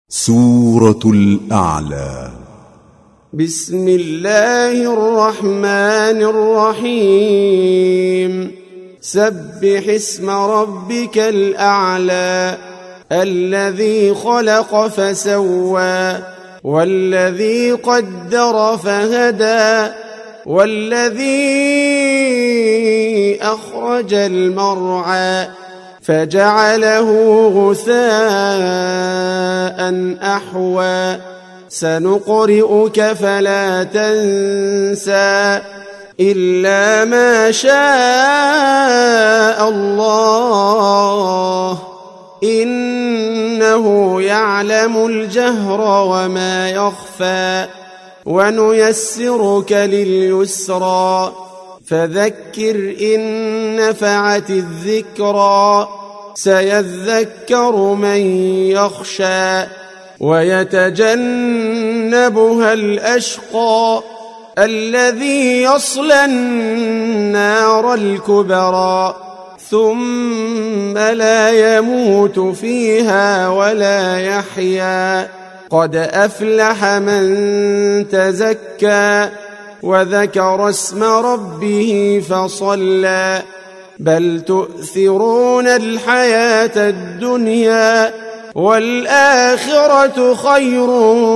سورة الأعلى بسم الله الرحمن الرحيم سبح اسم ربك الأعلى الذي خلق فسوى والذي قدر فهدى والذي أخرج المرعى فجعله غثاء أحوى سنقرئك فلا تنسى إلا ما شاء الله إنه يعلم الجهر وما يخفى ونيسرك لليسرى فذكر إن نفعت الذكرى سيذكر من يخشى ويتجنبها الأشقى الذي يصلى النار الكبرى ثم لا يموت فيها ولا يحيا قد أفلح من تزكى وذكر اسم ربه فصلى بل تؤثرون الحياة الدنيا والآخرة خير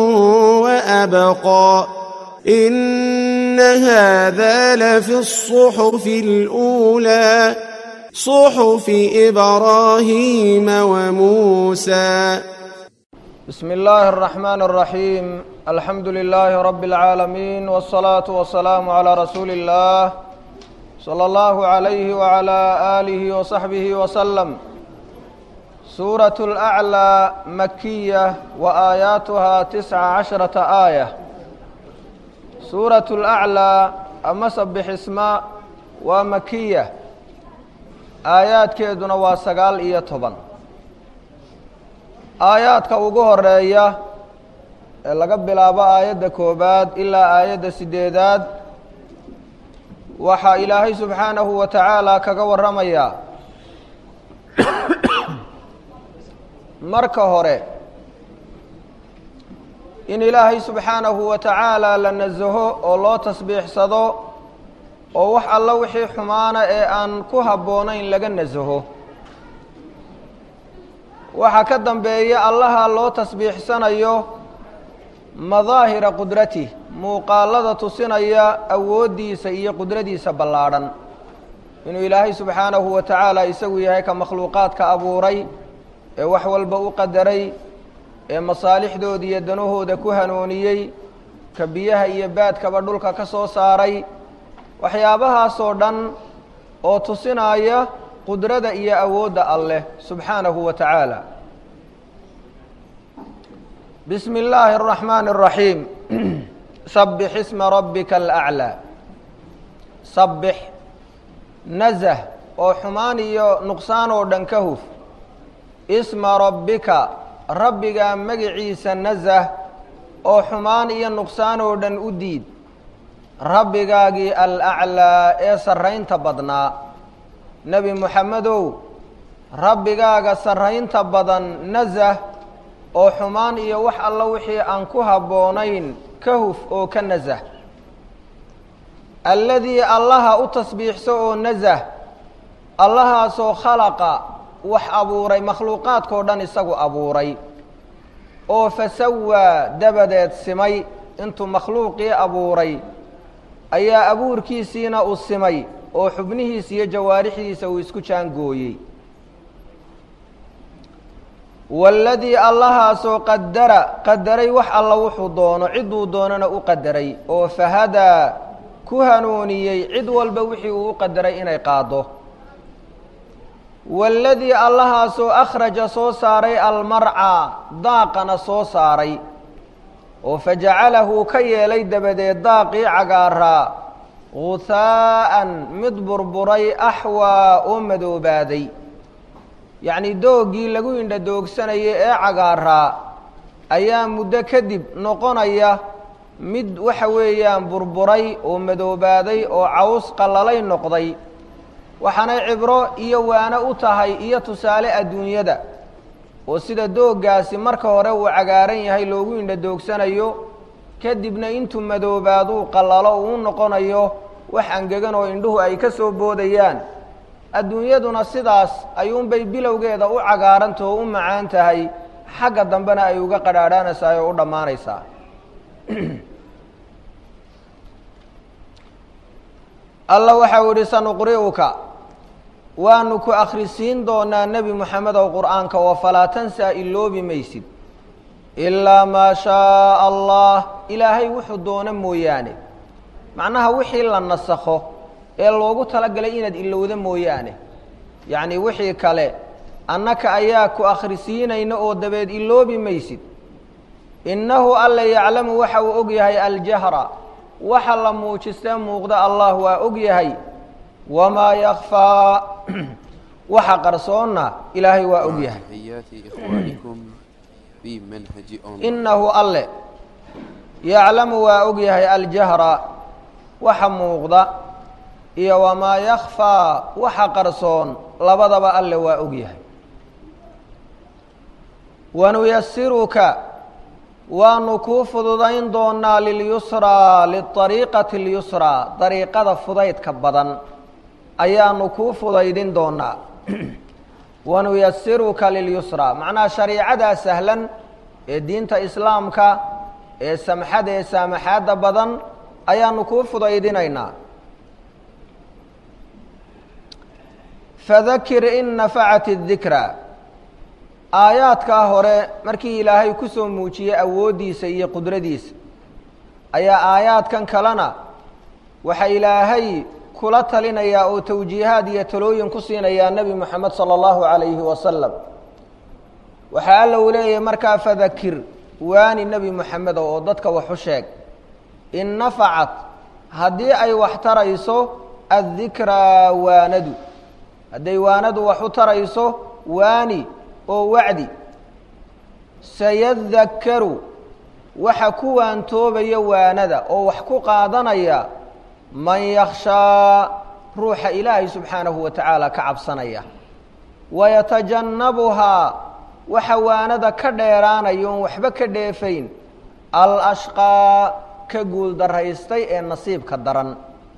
وأبقى إن هذا لفي الصحف الأولى صحف إبراهيم وموسى بسم الله الرحمن الرحيم الحمد لله رب العالمين والصلاة والسلام على رسول الله صلى الله عليه وعلى آله وصحبه وسلم سورة الأعلى مكية وآياتها تسع عشرة آية سورة الأعلى أما سبح اسماء ومكية آيات كيدنا وسقال إيا طبعا aayaadka ugu horeeya ee laga bilaabo aayadda koobaad ilaa aayadda sideedaad waxaa ilaahay subxaanahu wa tacaala kaga warramayaa marka hore in ilaahay subxaanahu wa tacaala la nasaho oo loo tasbiixsado oo wax alla wixii xumaana ee aan ku habboonayn laga nasaho waxaa ka dambeeya allaha loo tasbiixsanayo madaahira qudratih muuqaalada tusinaya awooddiisa iyo qudradiisa ballaadhan inuu ilaahay subxaanahu wa tacaala isagu yahay ka makhluuqaadka abuuray ee wax walba u qadaray ee masaalixdooda iyo danahooda ku hanuuniyey ka biyaha iyo baadkaba dhulka ka soo saaray waxyaabahaasoo dhan oo tusinaya qudrada iyo awoodda alleh subxaanahu wa tacaala bismi illaahi araxmaani araxiim sabbix isma rabbika alaclaa sabbix nasah oo xumaan iyo nuqsaan oo dhan ka huf isma rabbika rabbigaa magiciisa nasah oo xumaan iyo nuqsaan oo dhan u diid rabbigaagii alaclaa ee sarraynta badnaa nebi moxamedow rabbigaaga sarraynta badan nasah oo xumaan iyo wax alla wixii aan ku habboonayn ka huf oo ka nasah alladii allaha u tasbiixso oo nasah allahaasoo khalaqa wax abuuray makhluuqaadkao dhan isagu abuuray oo fasawaa dabadeed simay intuu makhluuqii abuuray ayaa abuurkiisiina u simay oo xubnihiisa iyo jawaarixdiisa uu isku jaangooyey waaladii allahaasoo qadara qadaray wax alla wuxuu doono cidduu doonana u qadaray oo fahadaa ku hanuuniyey cid walba wixii uu u qadaray inay qaado waaladii allahaasoo akhraja soo saaray almarcaa daaqana soo saaray oo fajacalahu ka yeelay dabadeed daaqii cagaaraa guhaa'an mid burburay axwaa oo madoobaaday yacnii dooggii lagu indha doogsanayay ee cagaaraa ayaa muddo kadib noqonaya mid waxa weeyaan burburay oo madoobaaday oo caws qallalay noqday waxaanay cibro iyo waano u tahay iyo tusaale adduunyada oo sida dooggaasi marka hore uu cagaaran yahay loogu indha doogsanayo kadibna intuu madoobaaduu qallalo uu noqonayo wax angegan oo indhuhu ay ka soo boodayaan adduunyaduna sidaas ayuunbay bilowgeeda u cagaarantah oo u macaan tahay xagga dambena ay uga qadhaadhaanaysaa oo u dhammaanaysaa alla waxa uu idhi sanuqri'uka waanu ku akhrisiin doonaa nebi moxamedow qur'aanka oo falaa tansaa iloobi maysid ilaa maa shaaa allah ilaahay wuxuu doono mooyaane macnaha wixii la nasakho ee loogu talagalay inaad ilowda mooyaane yacnii wixii kale annaka ayaa ku akhrisiinayna oo dabeed iloobi maysid innahu alla yaclamu waxa uu og yahay aljahra waxa la muujistee muuqda allah waa og yahay wamaa yakfaa waxa qarsoonna ilaahay waa og yahay تحيات إخوانكم في منهج أونلاين innahu alle yaclamu waa og yahay aljahra waxa muuqda iyo wamaa yakfaa waxa qarsoon labadaba alle waa og yahay wanuyasiruka waanu kuu fududayn doonaa lilyusraa liariiqati اlyusraa dariiqada fudaydka badan ayaanu kuu fudaydin doonaa wanuyasiruka lilyusraa macnaha shariicadaa sahlan ee diinta islaamka ee samxada ee saamaxaadda badan ayaanu kuu fudaydinaynaa fadakir in nafacat اdikra aayaadkaa hore markii ilaahay ku soo muujiyey awooddiisa iyo qudradiisa ayaa aayaadkan kalena waxa ilaahay kula talinayaa oo tawjiihaad iyo talooyin ku siinayaa nebi moxamed salى اllahu عalayhi wasalam waxaa alla uu leeyahay markaa fadakir waani nebi moxamedow oo dadka wax u sheeg in nafacat haddii ay wax tarayso addikraa waanadu hadday waanadu wax u tarayso waani oo wacdi sayadakkaru waxa ku waantoobaya waanada oo wax ku qaadanaya man yakhshaa ruuxa ilaahay subxaanahu wa tacaala ka cabsanaya wayatajannabuhaa waxa waanada ka dheeraanaya oon waxba ka dheefayn alashqaa ka guuldaraystay ee nasiibka daran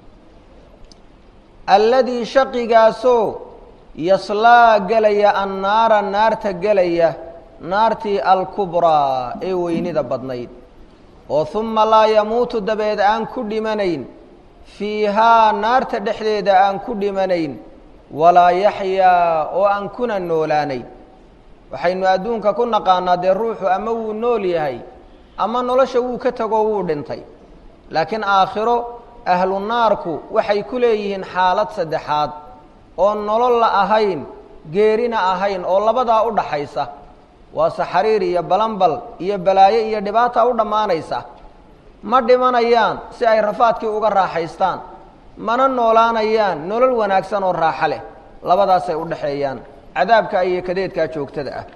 alladii shaqigaasoo yaslaa gelaya annaara naarta gelaya naartii alkubraa ee weynida badnayd oo humma laa yamuutu dabeed aan ku dhimanayn fiihaa naarta dhexdeeda aan ku dhimanayn walaa yaxyaa oo aan kuna noolaanayn waxaynu adduunka ku naqaanaa dee ruuxu ama wuu nool yahay ama nolosha wuu ka tegoo wuu dhintay laakiin aakhiro ahlu naarku waxay ku leeyihiin xaalad saddexaad oo nolol la ahayn geerina ahayn oo labadaa u dhaxaysa waa saxariir iyo balanbal iyo balaayo iyo dhibaata u dhammaanaysa ma dhimanayaan si ay rafaadkii uga raaxaystaan mana noolaanayaan nolol wanaagsan oo raaxo leh labadaasay u dhaxeeyaan cadaabka iyo kadeedkaa joogtada ah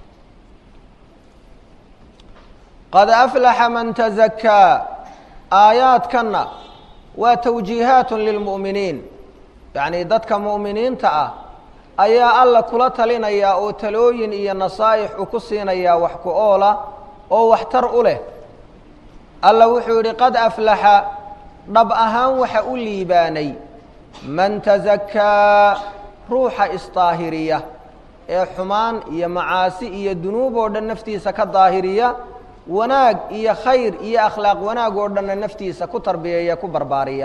qad aflaxa man tazakkaa aayaadkanna waa tawjiihaatun lilmu'miniin yacnii dadka mu'miniinta ah ayaa alla kula talinayaa oo talooyin iyo nasaa'ix uu ku siinayaa wax ku oola oo waxtar u leh alla wuxuu yidhi qad aflaxa dhab ahaan waxa u liibaanay man tazakkaa ruuxa isdaahiriya ee xumaan iyo macaasi iyo dunuub oo dhan naftiisa ka daahiriya wanaag iyo khayr iyo akhlaaq wanaag oo dhanna naftiisa ku tarbiyeeya ku barbaariya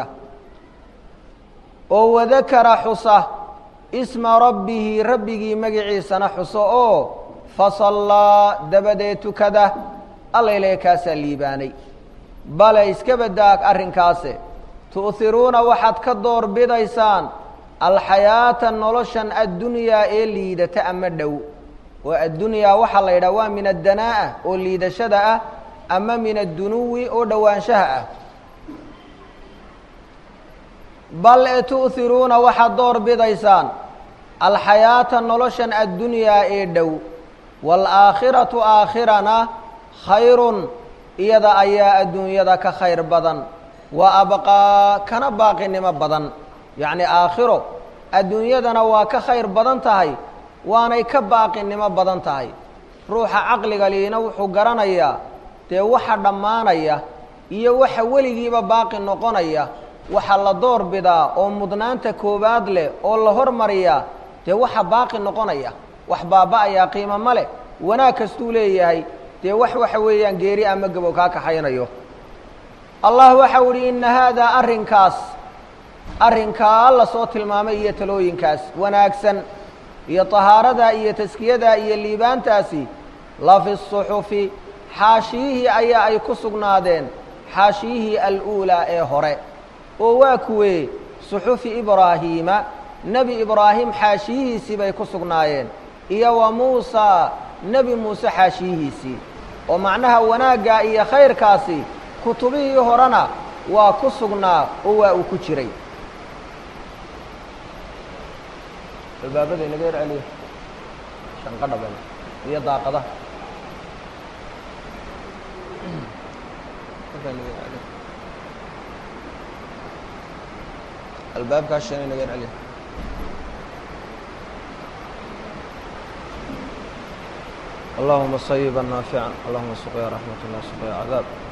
oo wadakara xusa isma rabbihi rabbigii magiciisana xuso oo fasallaa dabadeed tukada allayle kaasaa liibaanay bale iska badaag arrinkaase tu'hiruuna waxaad ka door bidaysaan alxayaata noloshan addunyaa ee liidata ama dhow oo addunyaa waxaa la yidhaha waa min addanaa'a oo liidashada ah ama min addunuwi oo dhowaanshaha ah bal e tu'hiruuna waxaad door bidaysaan alxayaata noloshan addunyaa ee dhow waalaakhiratu aakhirana khayrun iyada ayaa adduunyada ka khayr badan wa abqaa kana baaqinimo badan yacni aakhiro adduunyadana waa ka khayr badan tahay waanay ka baaqinimo badan tahay ruuxa caqliga liina wuxuu garanayaa dee waxa dhammaanaya iyo waxa weligiiba baaqi noqonaya waxa la door bidaa oo mudnaanta koowaad leh oo la hormariyaa dee waxa baaqi noqonaya wax baaba-ayaa qiimo ma leh wanaag kastuu leeyahay dee wax waxa weeyaan geeri ama gabow kaa kaxaynayo allah waxau idhi inna haadaa arrinkaas arrinkaa la soo tilmaamay iyo talooyinkaas wanaagsan iyo tahaaradaa iyo taskiyadaa iyo liibaantaasi la fi suxufi xaashiyihii ayaa ay ku sugnaadeen xaashiyihii al-uulaa ee hore oo waa kuwee suxufi ibraahiima nebi ibraahim xaashiyihiisii bay ku sugnaayeen iyo wa muusaa nebi muuse xaashiyihiisii oo macnaha wanaaggaa iyo khayrkaasi kutubihii horena waa ku sugnaa oo waa uu ku jiray albaabada inaga yar celiyo shanqadha bal iyo daaqadaha albaabkaas shan inaga yar celiyo اللهma صيبا ناaفعا اللهma سقيa رحمة الله سقيa عذاب